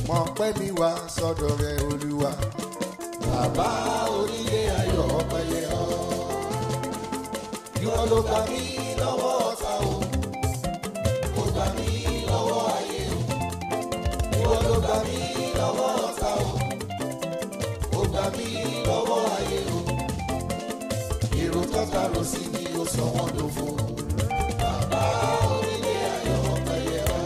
mọ pẹ́ mi wá sọ́dọ̀ rẹ olúwa. bàbá onílé ayọ̀ ọpẹ́yẹ ọ́. ìwọ ló gbà mí lọ́wọ́ ọ̀tá o. ó gbà mí lọ́wọ́ ayé o. ìwọ ló gbà mí lọ́wọ́ ọ̀tá o. ó gbà mí lọ́wọ́ ayé o. èrò tọ́ta rò sí mi ó sọ wọ́n dòfo. bàbá onílé ayọ̀ ọpẹ́yẹ ọ́.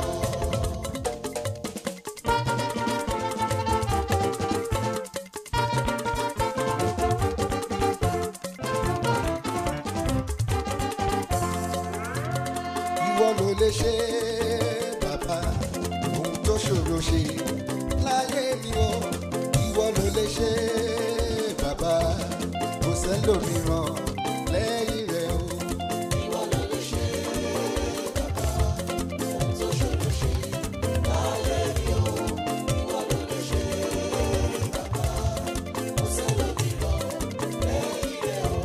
ìwọ ló lè ṣe bàbá ohun tó ṣòro ṣe láyé mi o ìwọ ló lè ṣe bàbá kò sẹ́lòmíràn lẹ́yìn rẹ o. ìwọ ló lè ṣe bàbá ohun tó ṣòro ṣe láyé mi o ìwọ ló lè ṣe bàbá kò sẹ́lòmíràn lẹ́yìn rẹ o.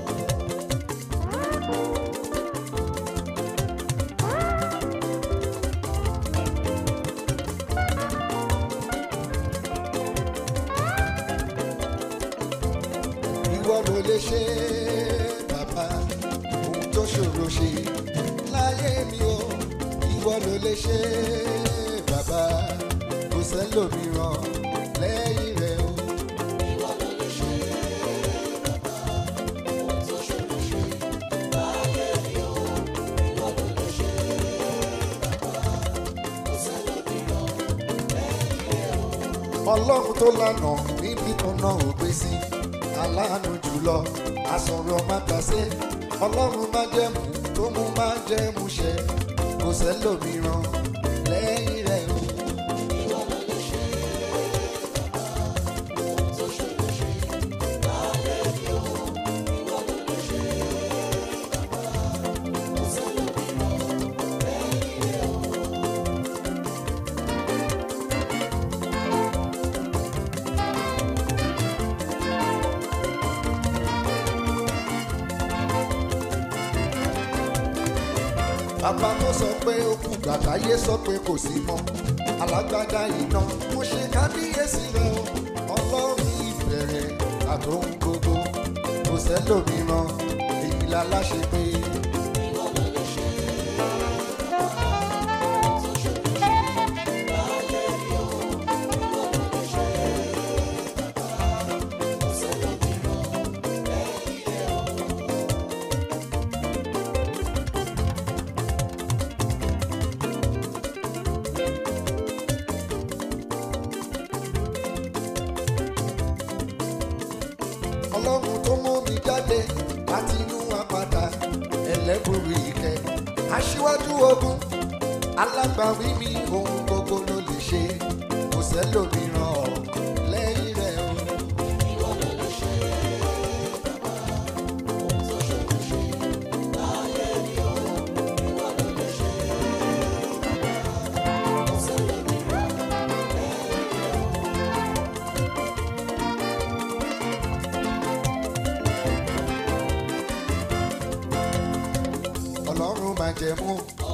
ìwọ ló lè ṣe bàbá ohun tó ṣòro ṣe láyé mi o ìwọ ló lè ṣe bàbá kò sẹ́lòmíràn lẹ́yìn rẹ o. ìwọ ló lè ṣe bàbá ohun tó ṣòro ṣe láyé mi o ìwọ ló lè ṣe bàbá kò sẹ́lòmíràn lẹ́yìn rẹ o. ọlọ́run tó lànà níbi kan náà ò gbé sí aláàánú jùlọ asọ̀rọ̀ má gbàsẹ́ ọlọ́run má jẹ́mu tó mú má jẹ́mu ṣẹ kò sẹ́lòmíràn lẹ́yìn rẹ̀ o. ìwọ ló lè ṣe bàbá ohun tó ṣòro ṣe láyé mi o ìwọ ló lè ṣe bàbá kò sẹ́lòmíràn lẹ́yìn rẹ̀ o. bàbá tó sọ pé ó kú gbàgbáyé sọ pé kò sí mọ́ alágbádá iná mo ṣe kábíyèsí rẹ o ọlọ́run ìbẹ̀rẹ̀ àtòhun gbogbo kò sẹ́lòmíràn èyí la láṣẹ pé. ọlọ́run tó mú mi jáde láti inú apáta ẹlẹ́bùrú ìkẹ́ aṣíwájú ogun alágbàwí mi ohun gbogbo ló lè ṣe kò sẹ́lòmíràn lẹ́yìn rẹ̀ o. ìwọ ló lè ṣe bàbá ohun tó ṣòro ṣe láyé mi o ìwọ ló lè ṣe bàbá kò sẹ́lòmíràn lẹ́yìn rẹ̀ o. ọlọ́run máa jẹ mú